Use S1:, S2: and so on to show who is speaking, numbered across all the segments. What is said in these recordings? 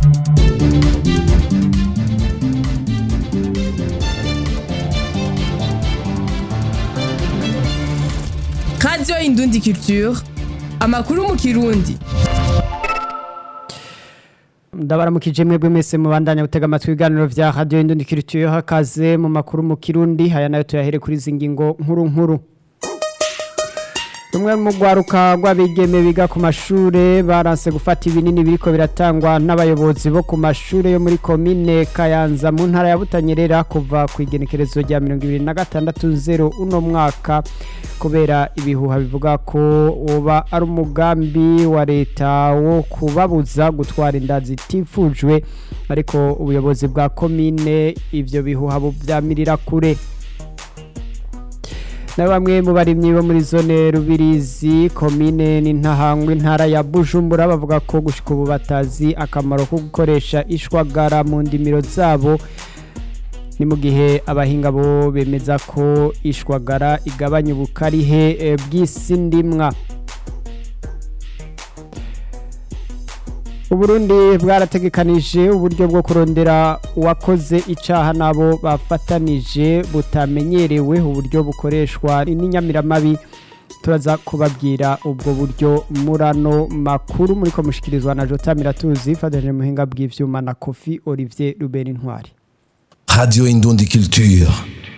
S1: radiyo indundi culture amakuru mu kirundi
S2: ndabaramukije mwebwe mwese mubandanya gutega amatwi ibiganiro vya radio indundi culture hakaze mu makuru mu kirundi haya nayo tuyahere kuri izi ngingo nkuru nkuru rumwe mu rwaruka rw'abigeme biga ku mashure baranse gufata ibinini biriko biratangwa n'abayobozi bo ku mashure yo muri komine kayanza mu ntara ya butanyerera kuva ku igenekerezo rya mirongo ibiri na gatandatu zero uno mwaka kubera ibihuha bivuga ko woba ari umugambi wa leta wo kubabuza gutwara inda zitifujwe ariko ubuyobozi bwa komine ivyo bihuha buvyamirira kure na bamwe mu barimyi bo muri zone rubirizi komine n'intahangwa intara ya bujumbura bavuga ko gushika ubu batazi akamaro ko gukoresha ishwagara mu ndimiro zabo ni mu gihe abahinga bo bemeza ko ishwagara igabanya ubukarihe bw'isi ndimwa uburundi bwarategekanije uburyo bwo kurondera uwakoze icaha nabo bafatanije butamenyerewe uburyo bukoreshwa n'inyamiramabi turaza kubabwira ubwo buryo murano makuru muri ko mushikirizwa na jota miratuzi ifatanyije muhinga bw'ivyuma na kofi olivier rubera intwari
S3: radio indundi culture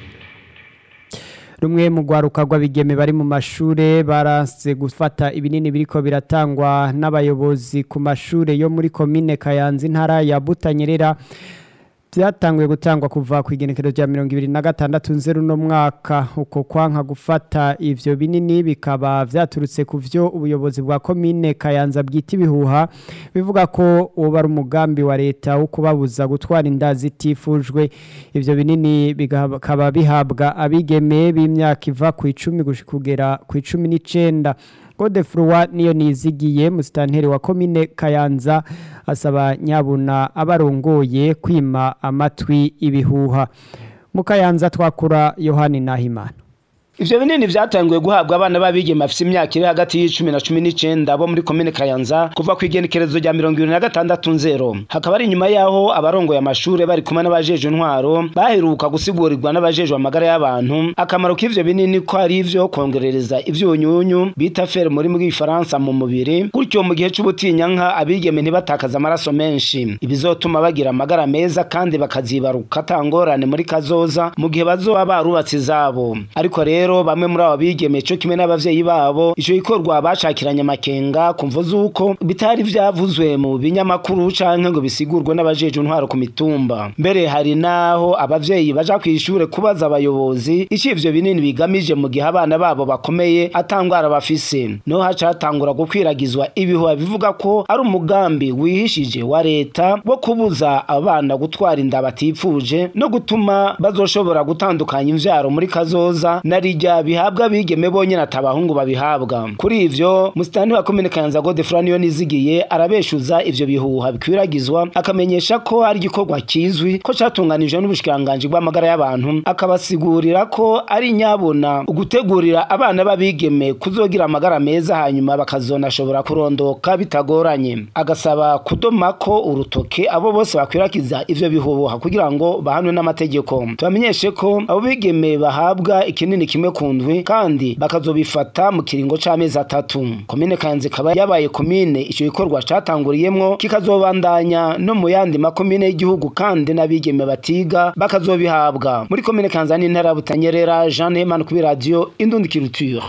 S2: rumwe mu rwaruka rw'abigeme bari mu mashure baranse gufata ibinini biriko biratangwa n'abayobozi ku mashure yo muri komine kayanza intara ya butanyerera byatanguye gutangwa kuva ku igenekerezo rya mirongo ibiri na gatandatu nzeru no mwaka uko kwanka gufata ivyo binini bikaba vyaturutse ku vyo ubuyobozi bwa komine kayanza bwita ibihuha bivuga ko uba ari umugambi wa leta wo kubabuza gutwara inda zitifujwe ivyo binini bikaba bihabwa abigeme b'imyaka iva ku icumi kugera ku icumi n'icenda Godefroy niyo nizigiye musitanteri wa komine Kayanza asaba nyabuna abarongoye kwima amatwi ibihuha mu Kayanza twakura Yohani Nahimana
S4: Ivyo binini vyatanguye guhabwa abana babigeme bafise imyaka iri hagati y'icumi na cumi n'icenda bo muri komine Kayanza kuva ku igenekerezo rya mirongo ibiri na gatandatu nzero hakaba ari inyuma yaho abarongoye amashure bari kumwe n'abajejwe intwaro baheruka gusigurigwa n'abajejwe amagara y'abantu akamaro k'ivyo binini ko ari ivyo kongerereza ivyunyunyu bita fer muri bw'ifaransa mu mubiri gutyo mu gihe c'ubutinyanka abigeme ntibatakaza amaraso menshi ibizotuma bagira amagara meza kandi bakazibaruka atangorane muri kazoza mu gihe bazoba barubatse izabo ariko rero rero bamwe muri abo bigeme cyo kimwe n'abavyeyi babo ico gikorwa bashakiranye amakenga kumvo zuko bitari vyavuzwe mu binyamakuru canke ngo bisigurwe n'abajeje intwaro ku mitumba mbere hari naho abavyeyi baja kwishure kubaza abayobozi ico ivyo binini bigamije mu gihe abana babo bakomeye atangwara bafise no haca hatangura gukwiragizwa ibihuha bivuga ko ari umugambi wihishije wa leta wo kubuza abana gutwara inda batifuje no gutuma bazoshobora gutandukanya imvyaro muri kazoza nari rijya bihabwa bigeme bonyene atabahungu babihabwa kuri ivyo musitani wa komine Kayanza Godefroy niyo nizigiye arabeshuza ivyo bihuha bikwiragizwa akamenyesha ko ari igikorwa kizwi ko catunganijwe n'ubushikanganje bw'amagara y'abantu akabasigurira ko ari nyabona ugutegurira abana babigeme kuzogira amagara meza hanyuma bakazonashobora kurondoka bitagoranye agasaba kudoma ko urutoke abo bose bakwirakiza ivyo bihuha kugira ngo bahanwe n'amategeko tubamenyeshe ko abo bigeme bahabwa ikinini kimwe ku ndwi kandi bakazobifata mu kiringo c'amezi atatu komine kanzi ikaba yabaye komine ico gikorwa catanguriyemwo kikazobandanya no mu yandi makomine y'igihugu kandi n'abigeme batiga bakazobihabwa muri komine kanza n'intara butanyerera Jean Neyman kuri radio Indundi Culture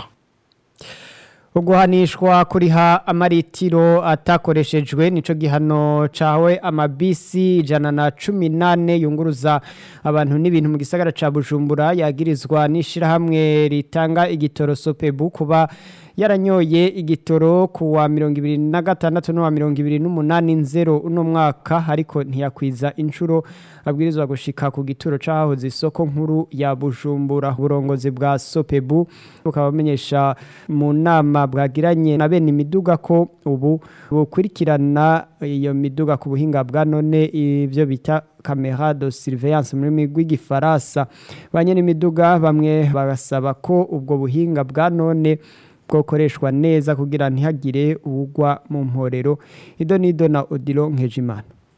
S2: uguhanishwa kuriha amaritiro atakoreshejwe nico gihano cawe amabisi ijana na cumi nane yunguruza abantu n'ibintu mu gisagara ca Bujumbura yagirizwa n'ishirahamwe ritanga igitoro Sopebu kuba yaranyoye igitoro ku wa mirongo ibiri na gatandatu n'uwa mirongo ibiri n'umunani nzero uno mwaka ariko ntiyakwiza inshuro abwirizwa gushika ku gituro c'ahahoze isoko nkuru ya Bujumbura uburongozi bwa Sopebu bukaba bumenyesha mu nama bwagiranye na bene imiduga ko ubu bukurikirana iyo miduga ku buhinga bwa none ivyo bita camera de surveillance muri migwi gifaransa banye n'imiduga bamwe bagasaba ko ubwo buhinga bwa none bwokoreshwa neza kugira ntihagire uwugwa mu mporero ido nido na odilo nkejimana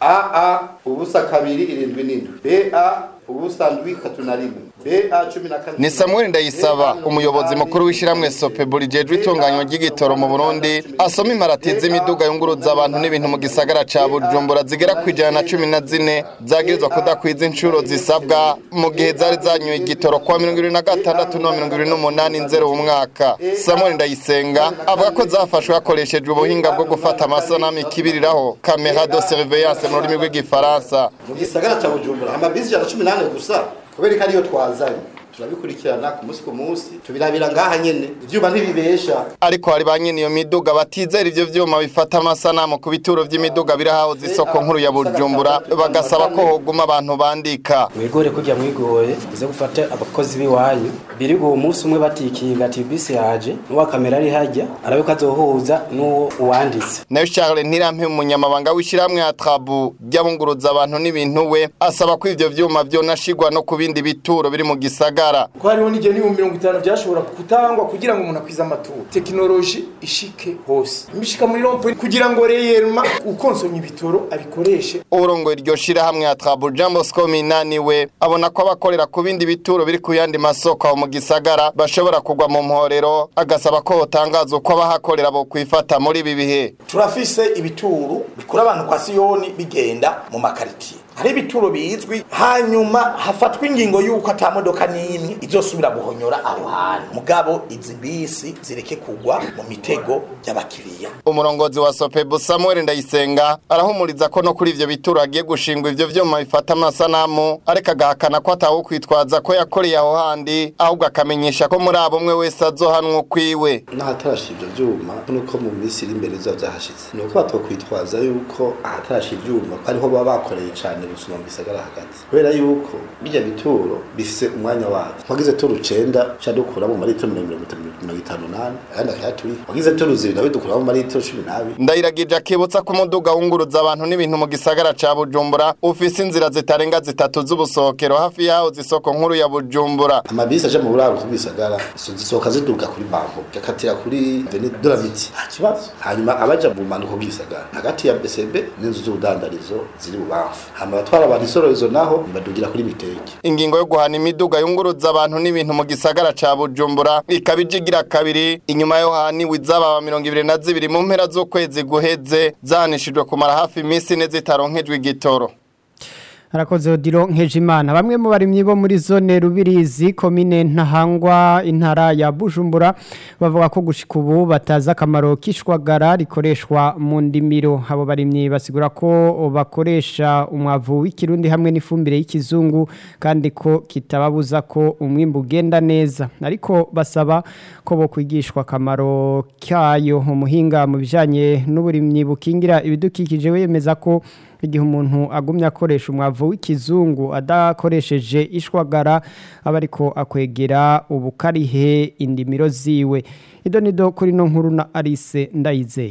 S5: aa ubusa kabiri irindwi n'indwi ba ubusa ndwi itatu na rimwe ba cumi na kane
S6: ni samuel ndayisaba umuyobozi mukuru w'ishyirahamwe sopebu rijejwe itunganywa ry'igitoro mu burundi asoma imparati z'imiduga yunguruza abantu n'ibintu mu gisagara ca bujumbura zigera ku ijana na cumi na zine zagirizwa kudakwiza inshuro zisabwa mu gihe zari zanyoye igitoro kuwa mirongo ibiri na gatandatu no mirongo ibiri n'umunani nzero umwaka samuel ndayisenga avuga ko zafashwe hakoreshejwe ubuhinga bwo gufata amasanamu ikibiriraho kamera de surveillance mu rurimi rw'igifaransa
S5: mu gisagara ca bujumbura amabisi ijana na cumi n'ane gusa kubera ko ariyo twazanye turabikurikirana ku munsi ku munsi tubirabira ngaha nyene ivyuma ntibibesha
S6: ariko hari ba nyene iyo miduga batizera ivyo vyuma bifata amasanamu ku bituro vy'imiduga biri hahoze isoko nkuru ya bujumbura bagasaba ko hoguma abantu bandika
S7: mwigore kurya mwigoye uze gufata abakozi b'iwanyu birigo uwo munsi umwe batikinga ati bisi yaje n'uwa kamera ari hajya arabe ko azohuza n'uwo uwanditse
S6: nayo charles ntirampe umunyamabanga w'ishyirahamwe ya trabu ry'abunguruza abantu n'ibintu we asaba ko ivyo vyuma vyonashigwa no ku bindi bituro biri mu gisagara
S8: ko hariho n'igihe n'ibihumbi mirongo itanu byashobora gutangwa kugira ngo umuntu akwize amaturo tekinoloji ishike hose imishika muri rompe kugira ngo reyerma ukonsomye ibitoro abikoreshe
S6: urongoye iryo shirahamwe ya trabu jean bosco minani we abona ko abakorera ku bindi bituro biri ku yandi masoko aho mu gisagara bashobora kugwa mu mporero agasaba ko hotangaza uko abahakorera bo kwifata muri ibi bihe
S9: turafise ibituro bikura abantu kwa siyoni bigenda mu makaritiye hari ibituro bizwi hanyuma hafatwa ingingo y'uko ata modoka n'imwe izosubira guhonyora aho hantu mugabo izi bisi zireke kugwa mu mitego y'abakiriya
S6: umurongozi wa sopebu samuel ndayisenga arahumuriza ko no kuri ivyo bituro agiye gushingwa ivyo vyuma bifata amasanamu ariko agahakana ko atawe kwitwaza ko yakoreye aho handi ahubwo akamenyesha ko muri abo umwe wese azohanwa ukwiwe
S5: n'ahatarasha ivyo vyuma nuko mu minsi iri imbere bizoba vyahashitse ni uko batokwitwaza yuko ahatarasha ivyuma ko ariho baba bakoreye cane gusuma mu gisagara hagati kubera yuko bijya bituro bifise umwanya wavyo wagize turu icenda ca dukura mu maritiro mirongo mirongo itanu nane ayandi akayaturi wagize turu zibiri nawe dukura mu maritiro cumi n'abiri
S6: ndayiragije akibutsa ko umuduga wunguruza abantu n'ibintu mu gisagara ca bujumbura ufise inzira zitarenga zitatu z'ubusohokero hafi yaho zisoko nkuru ya bujumbura
S5: amabisi aja mu buraro bw'ibisagara zisohoka ziduga kuri banko gakatira kuri veni doramiti nta kibazo hanyuma abaja mu manuko bw'ibisagara hagati ya bcb n'inzu z'ubudandarizo ziri bubamfu hama abatwara abantu isororezo naho badugira kuri miteke
S6: ingingo yo guhana imiduga yunguruza abantu n'ibintu mu gisagara ca bujumbura ikaba ije igira kabiri inyuma yo haniwe izababa mirongo ibiri na zibiri mu mpera z'ukwezi guheze zahanishijwe kumara hafi iminsi ine zitaronkejwe igitoro
S2: harakoze odiro nkejimana bamwe mu barimyi bo muri zone rubirizi komine ntahangwa intara ya bujumbura bavuga ko gushika ubu batazi akamaro k'ishwagara rikoreshwa mu ndimiro abo barimyi basigura ko bakoresha umwavu w'ikirundi hamwe n'ifumbire y'ikizungu kandi ko kitababuza ko umwimbu ugenda neza ariko basaba ko bo kwigishwa akamaro kayo umuhinga mu bijyanye n'uburimyi bukingira ibidukikije we yemeza ko igihe umuntu agumye akoresha umwavu w'ikizungu adakoresheje ishwagara aba ariko akwegera ubukarihe indimiro ziwe ido nido kuri no nkuru na Alice ndayizeye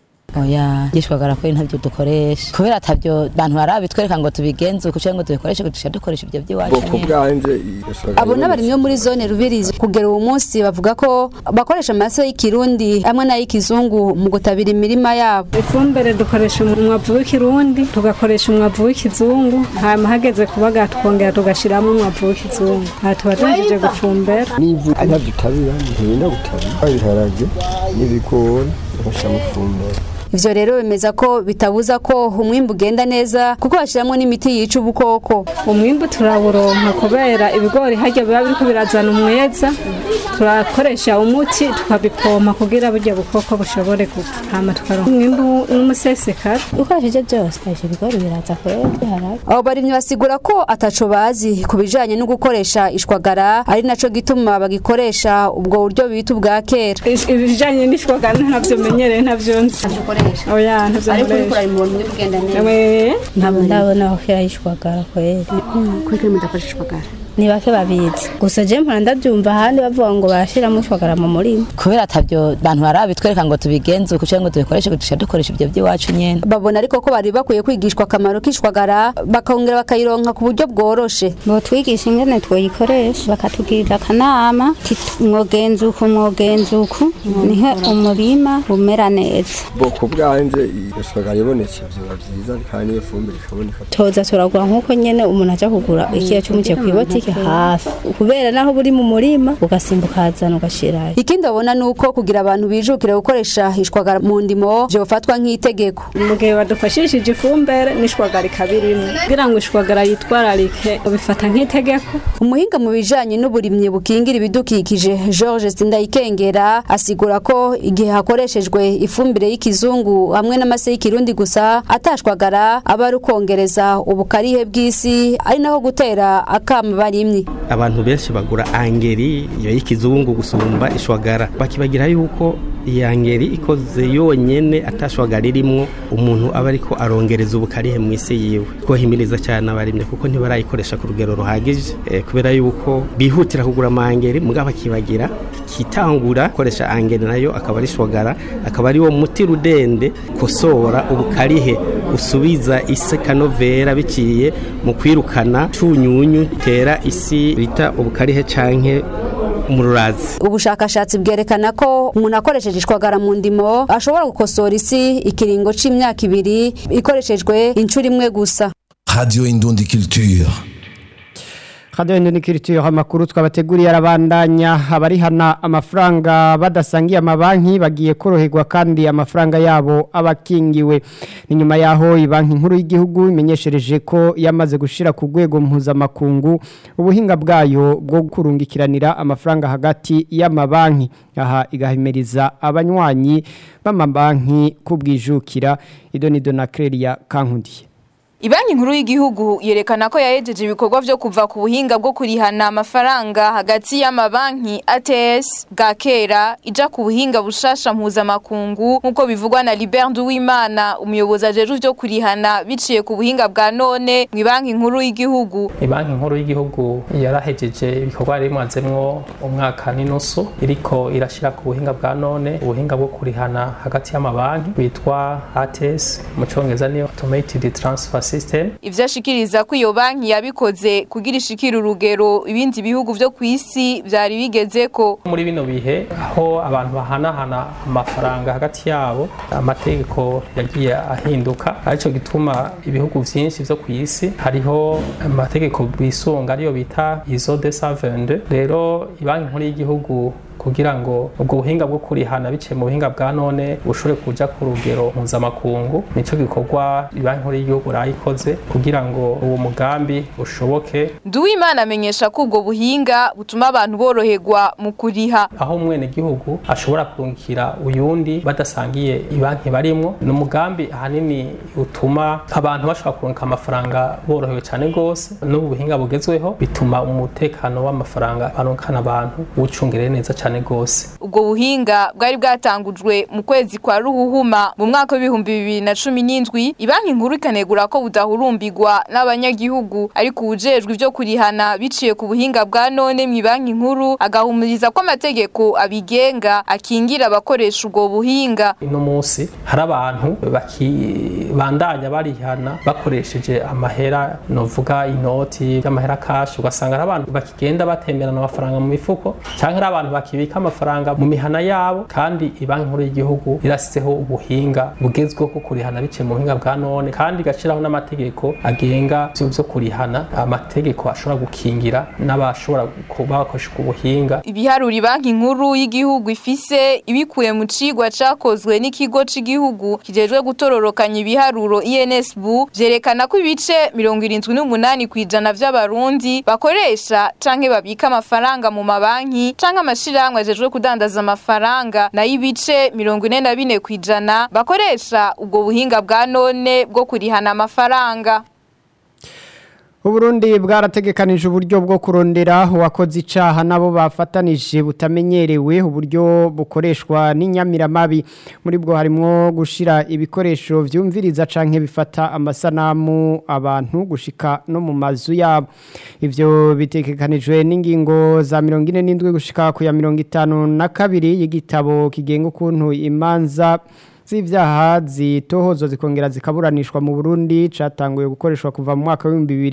S10: oya gishwagara ko ntabyo dukoresha kubera atabyo bantu barabitwereka ngo tubigenze uko cyangwa ngo tubikoreshe dushaka dukoresha ibyo by'iwacu
S11: bwoko bwanje
S12: abo n'abarimyi bo muri zone rubirizi kugera uwo munsi bavuga ko bakoresha amase y'ikirundi hamwe n'ay'ikizungu mu gutabira imirima yabo
S13: ifumbire dukoresha umwavu w'ikirundi tugakoresha umwavu w'ikizungu hanyuma hageze kubaga tukongera tugashyiramo umwavu w'ikizungu aha tuba duhejeje gufumbera
S11: n'ivu ntabyo utabira ntirinda gutabira ibiharage n'ibigori ugashyiramo ifumbire
S12: ivyo rero bemeza ko bitabuza ko umwimbu ugenda neza kuko bashyiramo n'imiti yica ubukoko
S13: umwimbu turawuronka kubera ibigori harya biba biriko birazana umweza turakoresha umuti tukabipompa kugira burya bukoko bushobore gupfa hama tukaronka umwimbu n'umusesekara
S10: ukoresheje byose ukoresha ibigori biraza kwera biharage
S12: abo barimyi basigura ko ataco bazi ku bijanye no gukoresha ishwagara ari naco gituma bagikoresha ubwo buryo bita ubwa kera
S13: ibijanye n'ishwagara ntavyo menyereye ntavyo nzi oya ntavyo
S12: ariko uriko urabibona uri kugenda neza
S13: ntabwo
S10: ntabwo ndabona aho yishwagara kwera
S12: kuko mudakoresha ishwagara
S14: ni bake babizi gusa je mpora ndabyumva ahandi bavuga ngo barashiramo ishwagara mu murima
S10: kubera atabyo bantu barabitwereka ngo tubigenze uko cyangwa ngo tubikoreshe dushya dukoresha ibyo by'iwacu nyene
S12: babona ariko ko bari bakwiye kwigishwa akamaro k'ishwagara bakongera bakayironka ku buryo bworoshe
S14: botwigisha ingene twoyikoresha bakatugirira akanama mwogenza uku mwogenza uku niho umurima umera neza
S11: boko bwanje iyo shwagara ibonetse vyoba vyiza kandi niyo fumbire ikaboneka
S14: toza turagura nk'uko nyene umuntu aja kugura ikiyo cy'umuceri kw'ibotike hafi kubera naho buri mu murima ugasimbuka ukazana ugashirayo
S12: ikindi babona ni uko kugira abantu bijukire gukoresha ishwagara mu ndimo vyofatwa nk'itegeko
S13: mu gihe badufashishije ifumbire n'ishwagara ikabirimo kugira ngo ishwagara yitwararike ubifata nk'itegeko
S12: umuhinga mu bijanye n'uburimyi bukingira ibidukikije George Sindayikengera asigura ko igihe hakoreshejwe ifumbire y'ikizungu hamwe n'amase y'ikirundi gusa atashwagara aba ari ukongereza ubukarihe bw'isi ari naho gutera akama barimyi
S15: abantu benshi bagura angeri iyo y'ikizungu gusumba ishwagara bakibagira yuko iyi angeri ikoze yonyene atashwagara irimwo umuntu aba ariko arongereza ubukarihe mu isi yiwe twohimiriza cyane abarimye kuko ntibarayikoresha ku rugero ruhagije eh, kubera yuko bihutira kugura amangeri mugabo akibagira kitangura gukoresha angeri nayo akaba ari shwagara akaba ari wo muti rudende kosora ubukarihe usubiza isi kanovera biciye mu kwirukana cunyunyu tera isi bita ubukarihe canke umururazi
S12: ubushakashatsi bwerekana ko umuntu akoresheje ishwagara mu ndimo ashobora gukosora isi ikiringo c'imyaka ibiri ikoreshejwe inshuro imwe gusa
S3: Radio Indundi Culture.
S2: Radio Indundi Culture amakuru twabateguriye arabandanya abarihana amafaranga badasangiye amabanki bagiye koroherwa kandi amafaranga yabo abakingiwe ni nyuma yaho ibanki nkuru y'igihugu imenyeshereje ko yamaze gushira ku rwego mpuzamakungu ubuhinga bwayo bwo kurungikiranira amafaranga hagati y'amabanki aha igahimiriza abanywanyi b'amabanki kubwijukira idonido na Clelia Kankundiye
S16: Ibanki nkuru y'igihugu yerekana ko yahejeje ibikorwa vyo kuva ku buhinga bwo kurihana amafaranga hagati y'amabanki ATS bwa kera ija ku buhinga bushasha mpuzamakungu nk'uko bivugwa na Libert Nduwimana umuyobozi ajejwe vyo kurihana biciye ku buhinga bwa none mu banki nkuru y'igihugu.
S17: Ibanki nkuru y'igihugu yarahejeje ibikorwa yari imazemwo umwaka n'inusu iriko irashira ku buhinga bwa none ubuhinga bwo kurihana hagati y'amabanki bitwa ATS mu congereza niyo automated transfer system
S16: ivyo ashikiriza ko iyo banki yabikoze kugira ishikira urugero ibindi bihugu vyo ku isi vyari bigezeko
S17: muri bino bihe aho abantu bahanahana amafaranga hagati yabo amategeko yagiye ahinduka arico gituma ibihugu vyinshi vyo ku isi hariho amategeko bisunga ariyo bita izo de savende rero ibanki nkuru y'igihugu kugira ngo ubwo buhinga bwo kurihana biciye mu buhinga bwa none bushobore kuja ku rugero mpuzamakungu nico gikorwa banki nkuru y'igihugu rayikoze kugira ngo uwo mugambi ushoboke
S16: Nduwimana amenyesha ko ubwo buhinga butuma abantu boroherwa mu kuriha
S17: aho umwene gihugu ashobora kurungikira uyundi badasangiye ibanki barimwo ni umugambi ahanini utuma abantu bashobora kurungika amafaranga borohewe cyane gose n'ubu buhinga bugezweho bituma umutekano w'amafaranga barunkana abantu wucungereye neza cyane cyane gose
S16: ubwo buhinga bwari bwatangujwe mu kwezi kwa ruhuhuma mu mwaka w'ibihumbi bibiri na cumi n'indwi ibanki nkuru ikanegura ko budahurumbirwa n'abanyagihugu ariko ubujejwe ivyo kurihana biciye ku buhinga bwa none mu banki nkuru agahumuriza ko amategeko abigenga akingira abakoresha ubwo buhinga
S17: ino munsi hari abantu bakibandanya barihana bakoresheje amahera novuga inoti y'amahera kashi ugasanga ari abantu bakigenda batemberana amafaranga mu mifuko canke ari abantu bakibika amafaranga mu mihana yabo kandi ibanki nkuru y'igihugu irasizeho ubuhinga bugezweho kurihana biciye mu buhinga bwa none kandi igashiraho n'amategeko agenga ivyo vyo kurihana amategeko ashobora gukingira n'abashobora kuba bakoresha ubwo buhinga
S16: ibiharuro ibanki nkuru y'igihugu ifise ibikuye mu cigwa cakozwe n'ikigo c'igihugu kijejwe gutororokanya ibiharuro INSB vyerekana ko ibice mirongo irindwi n'umunani kw'ijana vy'abarundi bakoresha canke babika amafaranga mu mabanki canke amashirahamwe ajejwe kudandaza amafaranga nayo ibice mirongo ine na bine kw'ijana bakoresha ubwo buhinga bwa none bwo kurihana amafaranga
S2: Uburundi bwarategekanije uburyo bwo kurondera uwakoze icaha nabo bafatanije butamenyerewe uburyo bukoreshwa n'inyamiramabi muri bwo harimo gushira ibikoresho vyumviriza canke bifata amasanamu abantu gushika no mu mazu yabo ivyo bitegekanijwe n'ingingo za 47 gushika ku ya 52 y'igitabo kigenga ukuntu imanza z'ivyaha zitohozwa zikongera zikaburanishwa mu Burundi catanguye gukoreshwa kuva mu mwaka wa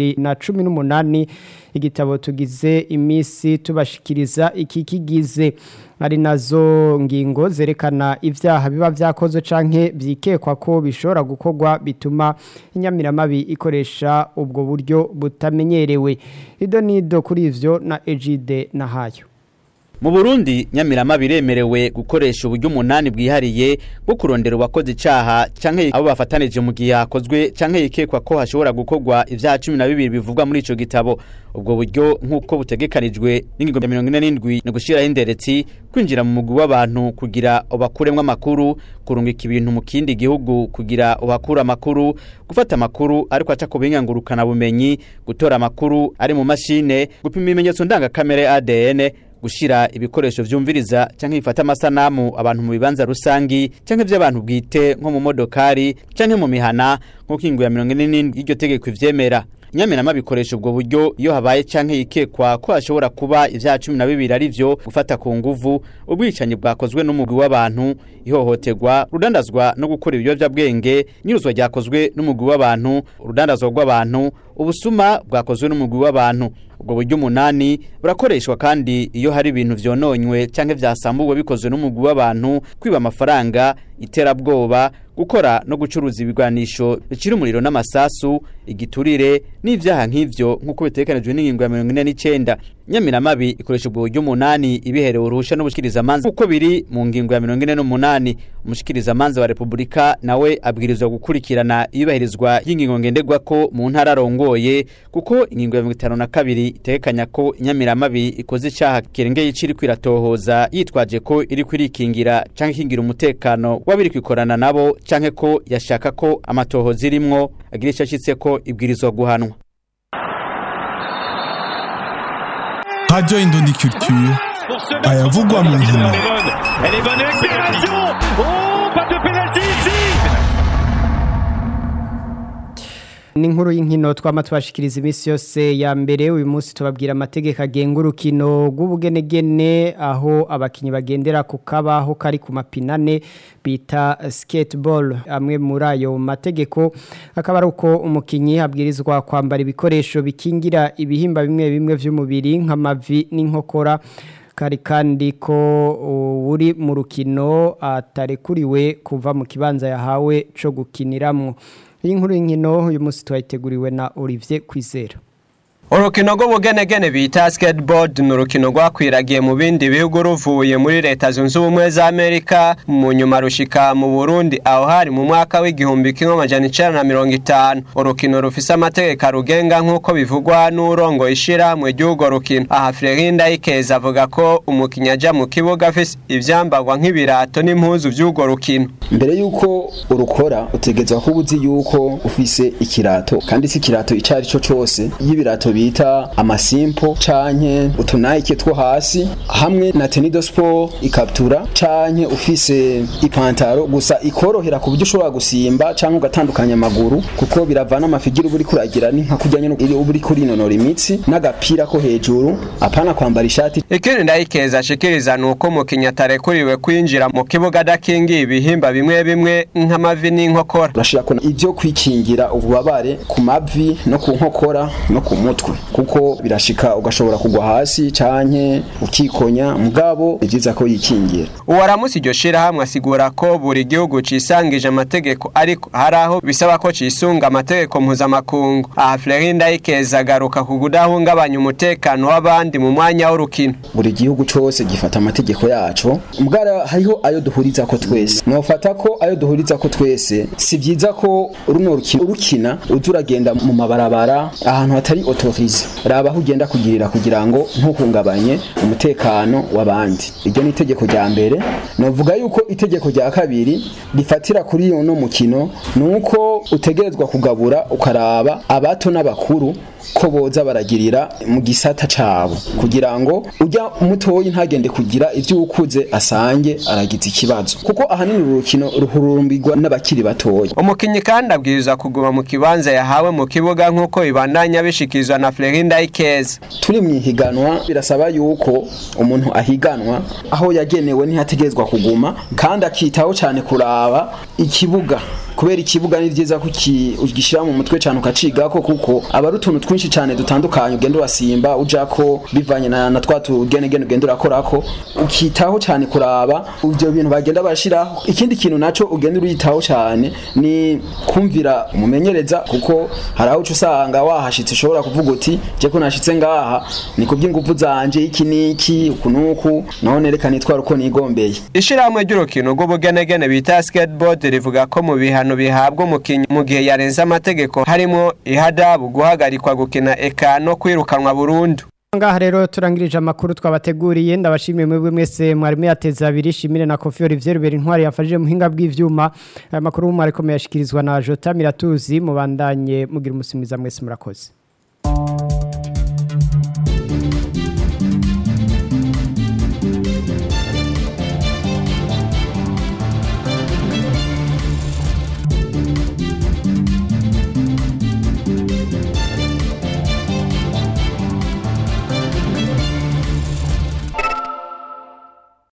S2: 2018 igitabo tugize imisi tubashikiriza iki kigize ari nazo ngingo zerekana ivyaha biba vyakozwe canke vyikekwa ko bishobora gukorwa bituma inyamiramabi ikoresha ubwo buryo butamenyerewe ido nido kuri ivyo na Ejide nahayo
S18: Mu Burundi nyamirama biremerewe gukoresha uburyo umunani bwihariye bwo kurondera uwakoze icaha canke abo bafatanije mu gihe hakozwe canke yikekwa ko hashobora gukorwa ivyaha 12 bivugwa muri ico gitabo ubwo buryo nkuko butegekanijwe n'ingingo ya 47 no gushiraho inderetsi kwinjira mu mugwi w'abantu kugira ubakuremwe amakuru kurungika ibintu mu kindi gihugu kugira ubakura amakuru gufata amakuru ariko aca ku ngurukana bumenyi gutora amakuru ari mu mashine gupima ibimenyetso ndangakamere ADN gushira ibikoresho vyumviriza canke bifata amasanamu abantu mu bibanza rusangi canke vy'abantu bwite nko mu modokari canke mu mihana nko kingo ya 47 y'iryo tegeko ivyemera Nyamirama bikoresha ubwo buryo iyo habaye canke yikekwa ko hashobora kuba ivyaha 12 ari vyo gufata ku nguvu ubwicanyi bwakozwe n'umugwi w'abantu ihohoterwa rudandazwa no gukora ibiyovyabwenge nyiruzwa ryakozwe n'umugwi w'abantu urudandazwa rw'abantu ubusuma bwakozwe n'umugwi w'abantu ubwo buryo umunani burakoreshwa kandi iyo hari ibintu vyononywe canke vyasambuwe bikozwe n'umugwi w'abantu kwiba amafaranga iterabwoba gukora no gucuruza ibigwanisho bicira umuriro n'amasasu igiturire n'ivyaha nk'ivyo nk'uko bitegekanijwe n'ingingo ya 49 nyamiramabi ikoresha ubwo buryo umunani ibiherewe uruhusha n'ubushikiriza manza uko biri mu ngingo ya 48 umushikiriza manza wa Republika nawe abwirizwa gukurikirana iyubahirizwa y'ingingo ngenderwako mu ntara arongoye kuko ingingo ya 52 itegekanya ko inyamiramabi ikoze icaha kirengeye iciri kwiratohoza yitwaje ko iri kwirikingira canke ikingira umutekano wabiri kwikorana nabo canke ko yashaka ko amatohoza irimwo agira ico ashitse ko ibwirizwa guhanwa
S3: Radio Indondi Culture ayavugwa mu nkino
S19: Elle est bonne accélération Oh, pas de pénalty ici
S2: ni inkuru y'inkino twama tubashikiriza iminsi yose ya mbere uyu munsi tubabwira amategeko agenga urukino rw'ubugenegene aho abakinnyi bagendera ku kabaho kari ku mapinane bita skateball amwe muri ayo mategeko akaba ari uko umukinnyi abwirizwa kwambara ibikoresho bikingira ibihimba bimwe bimwe by'umubiri nk'amavi n'inkokora kari kandi ko uri mu rukino atarekuriwe kuva mu kibanza yahawe cyo gukiniramo iyi nkuru y'inkino uyu munsi twayiteguriwe na Olivier Kwizera
S20: urukino rw'ubugenegene bita skateboard ni urukino rwakwiragiye mu bindi bihugu ruvuye muri leta zunze ubumwe za amerika mu nyuma rushika mu burundi aho hari mu mwaka w'igihumbi kimwe amajana icenda na mirongo itanu urukino rufise amategeko arugenga nk'uko bivugwa n'urongo ishirahamwe ry'urwo rukino aha frerinda yikeza avuga ko umukinnyi aja mu kibuga afise ivyambarwa nk'ibirato n'impuzu vy'urwo rukino
S21: mbere yuko urukora utegerezwa kuba uzi yuko ufise ikirato kandi si ikirato ico ari cyo cose y'ibirato bita amasimpo canke utunayike two hasi hamwe na tenido sport ikabutura canke ufise ipantaro gusa ikorohera ku buryo ushobora gusimba canke ugatandukanya amaguru kuko biravana amafigira uba uriko uragira ni nka kurya nyene uba uriko urinonora imitsi n'agapira ko hejuru apana kwambara ishati
S20: ikindi ndayikeza ashikiriza ni uko umukinnyi atarekuriwe kwinjira mu kibuga adakingiye ibihimba bimwe bimwe nk'amavi n'inkokora
S21: urashirako ivyo kwikingira ububabare ku mavi no ku nkokora no ku mutwe kuko birashika ugashobora kugwa hasi canke ukikonya mugabo ni vyiza ko yikingira
S20: uwaramusi iryo shirahamwe asigura ko buri gihugu cisangije amategeko ariko hari aho bisaba ko cisunga amategeko mpuzamakungu aha Flerinda yikeza agaruka ku kudahungabanya umutekano w'abandi mu mwanya w'urukino
S21: buri gihugu cose gifata amategeko yaco mugara hariho ayo duhuriza ko twese nofata ko ayo duhuriza ko twese si vyiza ko runo rukino urukina uza uragenda mu mabarabara ahantu hatari auto defavorize raba aho ugenda kugirira kugira ngo ntuhungabanye umutekano w'abandi iryo ni itegeko rya mbere novuga yuko itegeko rya kabiri rifatira kuri uno mukino nuko utegerezwa kugabura ukaraba abato n'abakuru ko boza baragirira mu gisata cabo kugira ngo ujya mutoyi ntagende kugira ivyo ukuze asange aragize ikibazo kuko ahanini uru rukino ruhurumbirwa n'abakiri batoya
S20: umukinyi kandi abwirizwa kuguma mu kibanza yahawe mu kibuga nk'uko bibandanya bishikizwa na Flerinda Ikeze
S21: turi mu ihiganwa birasaba yuko umuntu ahiganwa aho yagenewe ntihategerezwa kuguma kandi akitaho cyane kuraba ikibuga kubera ikibuga ni byiza ko ugishyira mu mutwe cyane ukacigako kuko aba ari utuntu twinshi cyane dutandukanye ugenda urasimba ujako bivanye na, na twa tugenegene ugenda urakorako ukitaho cyane kuraba ibyo bintu bagenda barashyiraho ikindi kintu naco ugenda uritaho cyane ni kumvira umumenyereza kuko hari aho uca usanga wahashitse ushobora kuvuga uti je ko nashitse ngaha ni kuby'ingufu zanje iki niki uku nuku naho nerekana itwara uko nigombeye
S20: ishirahamwe ry'urukino rw'ubugenegene bita skateboard rivuga ko mu bihano bihabwa umukinyi mu gihe yarenze amategeko harimo ihadabu guhagarikwa gukina eka no kwirukanwa burundu
S2: ngaha rero turangirije amakuru twabateguriye ndabashimiye mwebwe mwese mwari muyateza abiri shimire na kofi Olivier Rubera intwari yafashije muhinga bw'ivyuma aya makuru mwari komeye ashikirizwa na Jota Miratuzi mubandanye mugira umusimwiza mwese murakoze